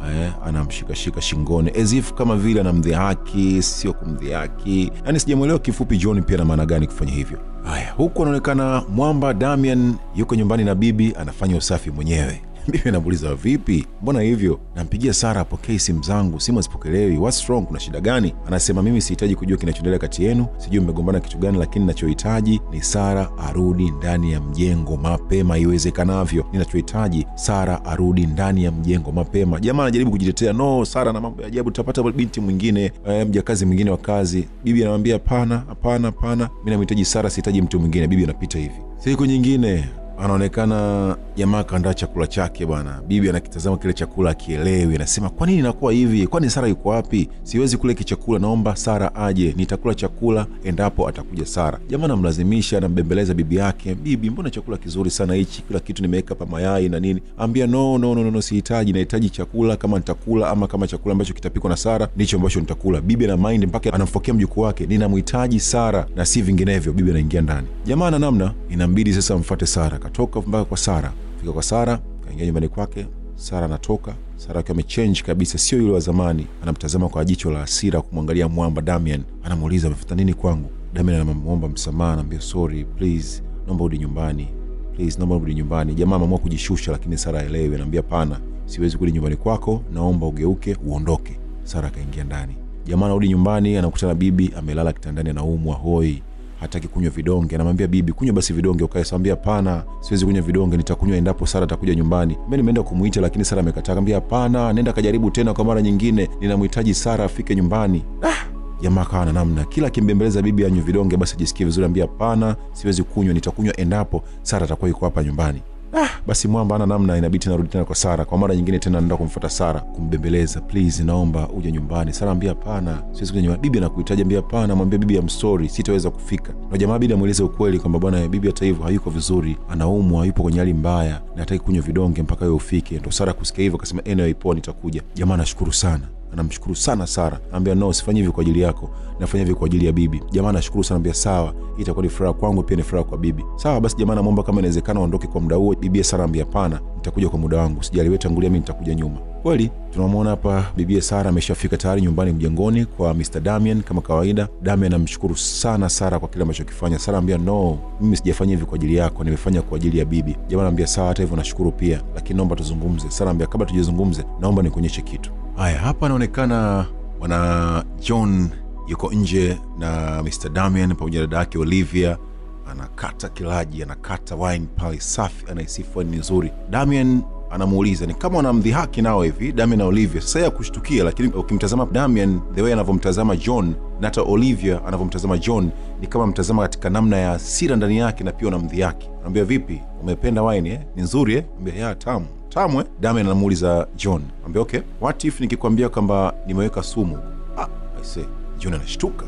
eh, anamshikashika shingoni as if kama vile anamdhihaki, sio kumdhihaki. Yani sijamwelewa kifupi John pia na maana gani kufanya hivyo. Haya, huku anaonekana mwamba Damian yuko nyumbani na bibi anafanya usafi mwenyewe. Bibi anamuuliza vipi, mbona hivyo? Nampigia Sara apokei simu zangu, simu hazipokelewi. What's wrong? Kuna shida gani? Anasema mimi sihitaji kujua kinachoendelea kati yenu, sijui mmegombana kitu gani, lakini nachohitaji ni Sara arudi ndani ya mjengo mapema iwezekanavyo. Ninachohitaji Sara arudi ndani ya mjengo mapema. Jamaa anajaribu kujitetea, no, Sara na mambo ya ajabu, tutapata binti mwingine, eh, mjakazi mwingine wa kazi. Bibi anamwambia hapana, hapana, hapana, mi namhitaji Sara, sihitaji mtu mwingine. Bibi anapita hivi. Siku nyingine anaonekana jamaa kaandaa chakula chake bwana. Bibi anakitazama kile chakula akielewi, anasema kwa nini inakuwa hivi? Kwani Sara yuko wapi? Siwezi kula hiki chakula, naomba Sara aje, nitakula chakula endapo atakuja Sara. Jamaa anamlazimisha, anambembeleza bibi yake, bibi, mbona chakula kizuri sana hichi, kila kitu nimeweka pa mayai na nini. Ambia no, no, no, no, sihitaji, nahitaji chakula kama nitakula, ama kama chakula ambacho kitapikwa na Sara ndicho ambacho nitakula. Bibi ana mind mpaka anamfokea mjukuu wake, ninamhitaji Sara na si vinginevyo. Bibi anaingia ndani, jamaa na namna, inambidi sasa amfuate Sara. Katoka mpaka kwa Sara, fika kwa Sara, kaingia nyumbani kwake. Sara anatoka, Sara akiwa amechange kabisa, sio yule wa zamani. Anamtazama kwa jicho la hasira, kumwangalia mwamba Damian. Anamuuliza amefuata nini kwangu? Damian anamwomba msamaha, anaambia sorry, please, naomba urudi nyumbani, please, naomba urudi nyumbani. Jamaa ameamua kujishusha, lakini Sara aelewi, anaambia pana, siwezi kurudi nyumbani kwako, naomba ugeuke uondoke. Sara akaingia ndani. Jamaa anarudi nyumbani, anakutana na bibi amelala kitandani, anaumwa hoi hataki kunywa vidonge. Anamwambia bibi, kunywa basi vidonge ukae. Sambia hapana, siwezi kunywa vidonge, nitakunywa endapo Sara atakuja nyumbani. Mimi nimeenda kumuita, lakini Sara amekataa. Akamwambia hapana, nenda kajaribu tena kwa mara nyingine, ninamhitaji Sara afike nyumbani. Ah! Jamaa akawa na namna, kila akimbembeleza bibi anywe vidonge basi ajisikie vizuri. Ambia hapana, siwezi kunywa, nitakunywa endapo Sara atakuwa yuko hapa nyumbani. Ah, basi mwamba ana namna, inabidi tena rudi tena kwa Sara kwa mara nyingine tena, naenda kumfuata Sara kumbembeleza, please, naomba uje nyumbani. Sara ambia hapana, siwezi kuja nyumbani. Bibi anakuhitaji. Ambia hapana, mwambie bibi I'm sorry, sitaweza kufika. Na jamaa bidi amweleze ukweli kwamba bwana, bibi hata hivyo hayuko vizuri, anaumwa, yupo kwenye hali mbaya na hataki kunywa vidonge mpaka wewe ufike. Ndo Sara kusikia hivyo akasema anyway, poa, nitakuja. Jamaa anashukuru sana anamshukuru sana Sara, anambia no, sifanyi hivi kwa ajili yako, nafanya hivi kwa ajili ya bibi. Jamaa anashukuru sana, anambia sawa, hii itakuwa ni furaha kwangu, pia ni furaha kwa bibi. Sawa basi, jamaa anamwomba kama inawezekana aondoke kwa muda huo. Bibi Sara anambia hapana, nitakuja kwa muda wangu, sijali, wewe tangulia, mimi nitakuja nyuma. Kweli tunamwona hapa bibi Sara ameshafika tayari nyumbani mjengoni kwa Mr Damian kama kawaida. Damian anamshukuru sana Sara kwa kile amechokifanya. Sara anambia no, mimi sijafanya hivi kwa ajili yako, nimefanya kwa ajili ya bibi. Jamaa anambia sawa, hata hivyo nashukuru pia, lakini naomba tuzungumze. Sara anambia kabla tujazungumze, naomba nikuonyeshe kitu. Haya, hapa anaonekana bwana John yuko nje na Mr Damian pamoja na dada yake Olivia, anakata kilaji, anakata wine pale safi, anaisifu wine nzuri. Damian anamuuliza ni kama wanamdhihaki nao hivi Damian na Olivia. Sasa ya kushtukia, lakini ukimtazama Damian the way anavyomtazama John na hata Olivia anavyomtazama John ni kama mtazama katika namna ya hasira ndani yake, na pia unamdhihaki. Anambia vipi, umependa wine eh? ni nzuri eh? Anambia ya tamu tamu eh? Damian anamuuliza John, ambia okay, what if nikikwambia kwamba nimeweka sumu? Ah, I say. John anashtuka,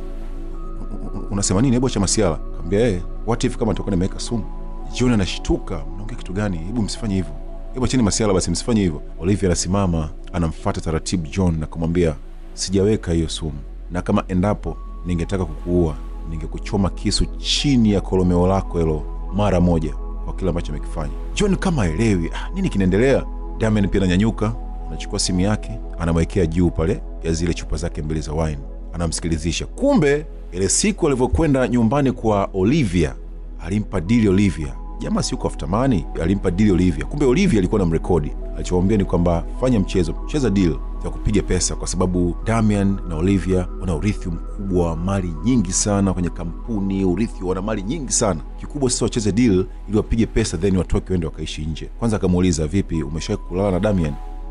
unasema nini? Hebu acha masiala. Kaambia eh, what if kama nitakuwa nimeweka sumu? John anashtuka, mnaongea kitu gani? Hebu msifanye hivyo, hebu acheni masiala basi, msifanye hivyo. Olivia anasimama anamfuata taratibu John na kumwambia sijaweka hiyo sumu, na kama endapo ningetaka kukuua ningekuchoma kisu chini ya kolomeo lako hilo mara moja kwa kile ambacho amekifanya. John kama aelewi ah, nini kinaendelea. Damian pia ananyanyuka, anachukua simu yake, anamwekea juu pale ya zile chupa zake mbili za wine, anamsikilizisha. Kumbe ile siku alivyokwenda nyumbani kwa Olivia alimpa dili Olivia. Jamaa si uko after money, alimpa dili Olivia. Kumbe Olivia alikuwa na mrekodi, alichomwambia ni kwamba fanya mchezo, cheza deal ya kupiga pesa, kwa sababu Damian na Olivia wana urithi mkubwa wa mali nyingi sana kwenye kampuni, urithi wana mali nyingi sana. Kikubwa sasa wacheze deal ili wapige pesa, then watoke wende wakaishi nje. Kwanza akamuuliza vipi, umeshawahi kulala na Damian?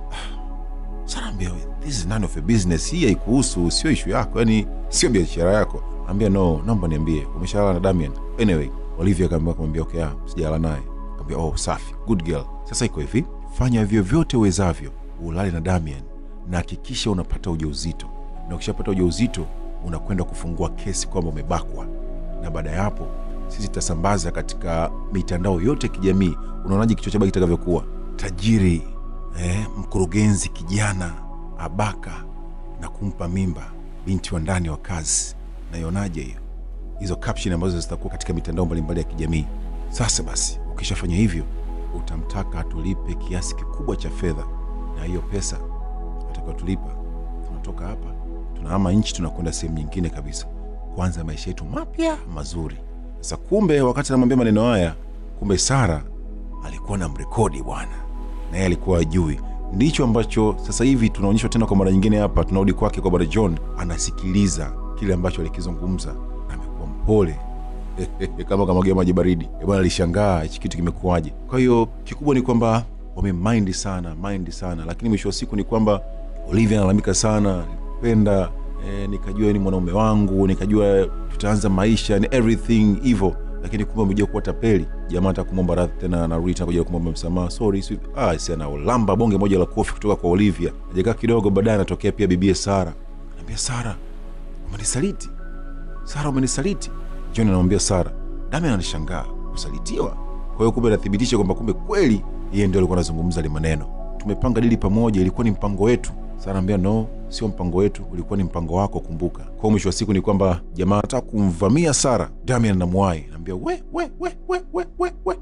Sara ambia this is none of your business, hii haikuhusu, sio ishu yako, yani sio biashara yako. Ambia no, naomba niambie, umeshalala na Damian? Anyway, Olivia akaambia kumwambia okay, ah, sijalala naye. Kaambia oh, safi, good girl. Sasa iko hivi, fanya vyovyote uwezavyo ulale na Damian na hakikisha unapata ujauzito, na ukishapata ujauzito unakwenda kufungua kesi kwamba umebakwa, na baada ya hapo sisi tutasambaza katika mitandao yote ya kijamii. Unaonaje kichwa cha baki kitakavyokuwa? Tajiri eh, mkurugenzi kijana abaka na kumpa mimba binti wa ndani wa kazi. Naionaje hiyo? Hizo caption ambazo zitakuwa katika mitandao mbalimbali ya kijamii. Sasa basi, ukishafanya hivyo, utamtaka atulipe kiasi kikubwa cha fedha, na hiyo pesa tukatulipa, tunatoka hapa tunahama nchi, tunakwenda sehemu nyingine kabisa, kwanza maisha yetu mapya mazuri. Sasa kumbe, wakati anamwambia maneno haya, kumbe Sara alikuwa na mrekodi bwana, naye alikuwa ajui. Ndicho ambacho sasa hivi tunaonyeshwa tena kwa mara nyingine hapa, tunarudi kwake kwa bwana John, anasikiliza kile ambacho alikizungumza, amekuwa mpole kama kamwagia maji baridi. Eh, Bwana alishangaa hichi kitu kimekuwaje. Kwa hiyo kikubwa ni kwamba wamemind sana mind sana, lakini mwisho wa siku ni kwamba Olivia analalamika sana, nilipenda eh, nikajua ni mwanaume wangu, nikajua tutaanza maisha ni everything hivyo, lakini kumbe umejua kuwa tapeli. Jamaa hata kumwomba radhi tena, anarudi tena kuja kumwomba msamaha, sorry sweet. Ah, si anaolamba bonge moja la kofi kutoka kwa Olivia. Ajakaa kidogo baadaye, anatokea pia bibie Sara, anambia Sara, umenisaliti Sara, umenisaliti. John anamwambia Sara. Dami ananishangaa kusalitiwa. Kwa hiyo kumbe anathibitisha kwamba kumbe kweli yeye ndio alikuwa anazungumza ile maneno. Tumepanga dili pamoja, ilikuwa ni mpango wetu. Sara anambia no, sio mpango wetu, ulikuwa ni mpango wako, kumbuka. Kwa hiyo mwisho wa siku ni kwamba jamaa anataka kumvamia Sara. Damian anamwahi, anambia we, we, we, we, we, we, we.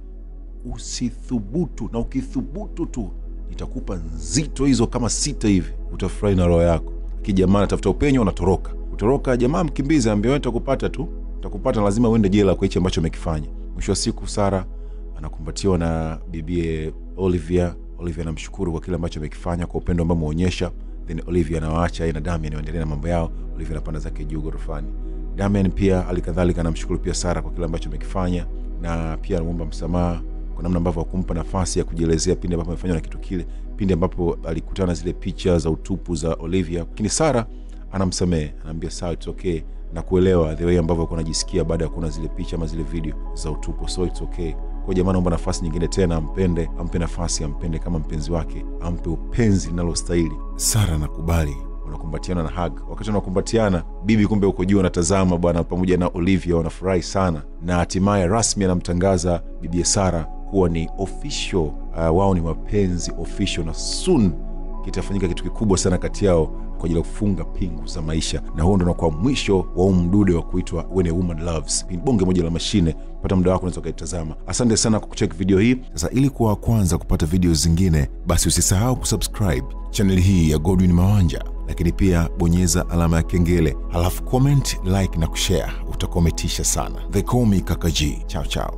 Usithubutu, na ukithubutu tu nitakupa nzito hizo kama sita hivi, utafurahi na roho yako. Kijamaa anatafuta upenyo, anatoroka utoroka. Jamaa mkimbizi, ambia wewe nitakupata tu, nitakupata, lazima uende jela kwa hichi ambacho amekifanya. Mwisho wa siku Sara anakumbatiwa na bibie Olivia. Olivia anamshukuru kwa kile ambacho amekifanya, kwa upendo ambao ameonyesha. Then Olivia anawaacha yeye na Damian waendelee na mambo yao. Olivia anapanda zake juu ghorofani. Damian pia alikadhalika anamshukuru pia Sara kwa kile ambacho amekifanya, na pia anamwomba msamaha kwa namna ambavyo hakumpa nafasi ya kujielezea pindi ambapo amefanywa na kitu kile, pindi ambapo alikutana na zile picha za utupu za Olivia. Lakini Sara anamsamehe, anaambia sawa, it's okay na kuelewa the way ambavyo alikuwa anajisikia baada ya kuona zile picha ama zile video za utupu, so it's okay. Kwa jamaa naomba nafasi nyingine tena, ampende, ampe nafasi, ampende kama mpenzi wake, ampe upenzi linalostahili. Sara anakubali, wanakumbatiana na hug. Wakati wanakumbatiana, bibi kumbe uko juu anatazama bwana, pamoja na Olivia wanafurahi sana, na hatimaye rasmi anamtangaza bibie Sara kuwa ni official, uh, wao ni wapenzi official, na soon kitafanyika kitu kikubwa sana kati yao kwa ajili ya kufunga pingu za maisha, na huo ndo unakuwa mwisho wa huu mdude wa kuitwa When a Woman Loves. Ni bonge moja la mashine. Pata muda wako, unaweza ukaitazama. Asante sana kwa kucheki video hii. Sasa ili kuwa wa kwanza kupata video zingine, basi usisahau kusubscribe chaneli hii ya Godwin Mawanja, lakini pia bonyeza alama ya kengele, halafu comment, like na kushare. Utakometisha sana. They call me Kaka G. Chao chao.